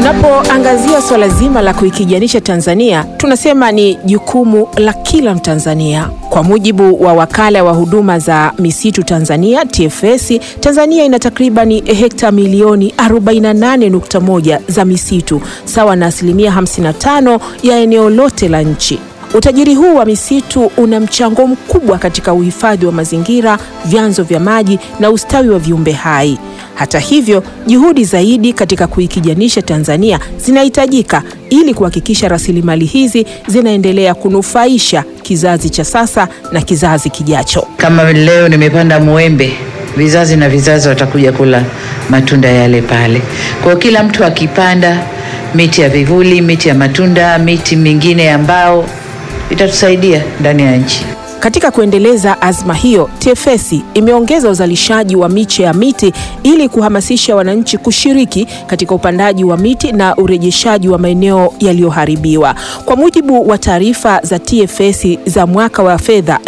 Tunapoangazia swala zima la kuikijanisha Tanzania, tunasema ni jukumu la kila Mtanzania. Kwa mujibu wa wakala wa huduma za misitu Tanzania TFS, Tanzania ina takribani hekta milioni 48.1 za misitu sawa na asilimia 55 ya eneo lote la nchi. Utajiri huu wa misitu una mchango mkubwa katika uhifadhi wa mazingira, vyanzo vya maji na ustawi wa viumbe hai. Hata hivyo, juhudi zaidi katika kuikijanisha Tanzania zinahitajika ili kuhakikisha rasilimali hizi zinaendelea kunufaisha kizazi cha sasa na kizazi kijacho. Kama leo nimepanda mwembe, vizazi na vizazi watakuja kula matunda yale pale. Kwa hiyo kila mtu akipanda miti ya vivuli, miti ya matunda, miti mingine ya mbao itatusaidia ndani ya nchi. Katika kuendeleza azma hiyo, TFS imeongeza uzalishaji wa miche ya miti ili kuhamasisha wananchi kushiriki katika upandaji wa miti na urejeshaji wa maeneo yaliyoharibiwa. Kwa mujibu wa taarifa za TFS za mwaka wa fedha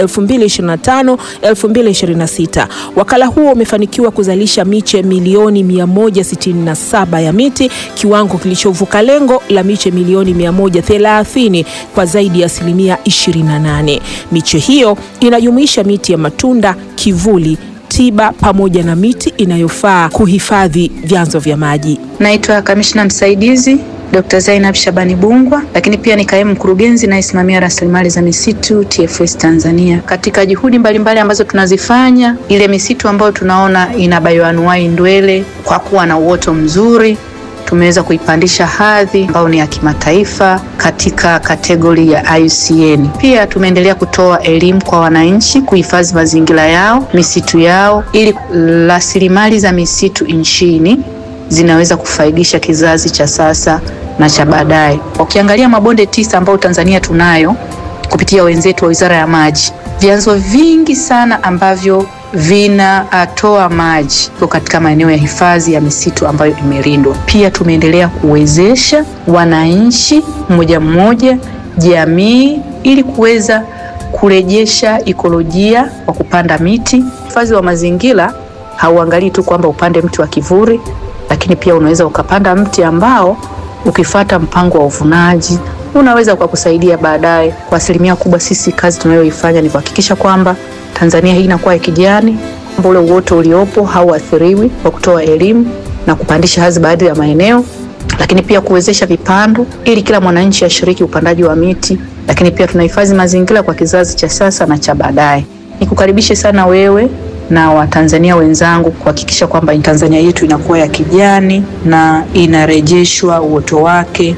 2025-2026, wakala huo umefanikiwa kuzalisha miche milioni 167 ya miti, kiwango kilichovuka lengo la miche milioni 130 kwa zaidi ya asilimia 28. Miche hiyo inajumuisha miti ya matunda, kivuli, tiba pamoja na miti inayofaa kuhifadhi vyanzo vya maji. Naitwa kamishna msaidizi Dr. Zainab Shabani Bungwa, lakini pia ni kaimu mkurugenzi nayesimamia rasilimali za misitu TFS Tanzania. Katika juhudi mbalimbali mbali ambazo tunazifanya, ile misitu ambayo tunaona ina bayoanuai ndwele kwa kuwa na uoto mzuri tumeweza kuipandisha hadhi ambayo ni ya kimataifa katika kategori ya IUCN. Pia tumeendelea kutoa elimu kwa wananchi kuhifadhi mazingira yao, misitu yao, ili rasilimali za misitu nchini zinaweza kufaidisha kizazi cha sasa na cha baadaye. Ukiangalia mabonde tisa ambayo Tanzania tunayo kupitia wenzetu wa Wizara ya Maji, vyanzo vingi sana ambavyo vinatoa maji katika maeneo ya hifadhi ya misitu ambayo imelindwa. Pia tumeendelea kuwezesha wananchi mmoja mmoja, jamii, ili kuweza kurejesha ikolojia kwa kupanda miti. Hifadhi wa mazingira hauangalii tu kwamba upande mti wa kivuli, lakini pia unaweza ukapanda mti ambao ukifata mpango wa uvunaji unaweza ukakusaidia baadaye. Kwa asilimia kubwa, sisi kazi tunayoifanya ni kuhakikisha kwamba Tanzania hii inakuwa ya kijani, ule uoto uliopo hauathiriwi, kwa kutoa elimu na kupandisha hadhi baadhi ya maeneo, lakini pia kuwezesha vipando ili kila mwananchi ashiriki upandaji wa miti, lakini pia tunahifadhi mazingira kwa kizazi cha sasa na cha baadaye. Nikukaribishe sana wewe na Watanzania wenzangu kuhakikisha kwamba Tanzania yetu inakuwa ya kijani na inarejeshwa uoto wake.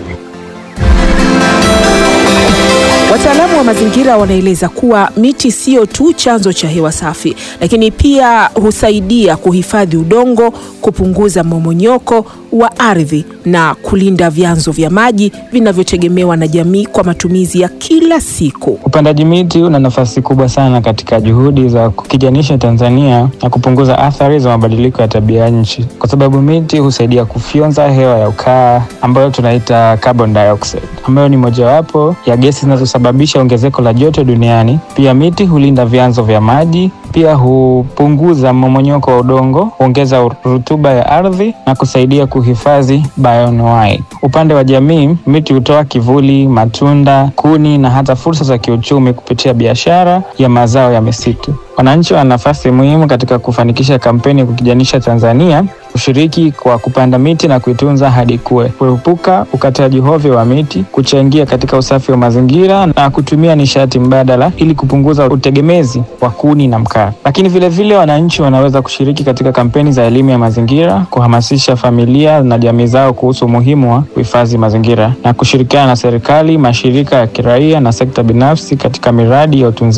Wataalamu wa mazingira wanaeleza kuwa miti sio tu chanzo cha hewa safi, lakini pia husaidia kuhifadhi udongo, kupunguza mmomonyoko wa ardhi na kulinda vyanzo vya maji vinavyotegemewa na jamii kwa matumizi ya kila siku. Upandaji miti una nafasi kubwa sana katika juhudi za kukijanisha Tanzania na kupunguza athari za mabadiliko ya tabia ya nchi, kwa sababu miti husaidia kufyonza hewa ya ukaa ambayo tunaita carbon dioxide, ambayo ni mojawapo ya gesi zinazosababisha ongezeko la joto duniani. Pia miti hulinda vyanzo vya maji, pia hupunguza mmomonyoko wa udongo, huongeza rutuba ya ardhi na kusaidia kuhifadhi bioanuwai. Upande wa jamii, miti hutoa kivuli, matunda, kuni na hata fursa za kiuchumi kupitia biashara ya mazao ya misitu. Wananchi wana nafasi muhimu katika kufanikisha kampeni ya kukijanisha Tanzania, kushiriki kwa kupanda miti na kuitunza hadi kuwe, kuepuka ukataji hovyo wa miti, kuchangia katika usafi wa mazingira na kutumia nishati mbadala ili kupunguza utegemezi wa kuni na mkaa. Lakini vilevile wananchi wanaweza kushiriki katika kampeni za elimu ya mazingira, kuhamasisha familia na jamii zao kuhusu umuhimu wa kuhifadhi mazingira na kushirikiana na serikali, mashirika ya kiraia na sekta binafsi katika miradi ya utunzaji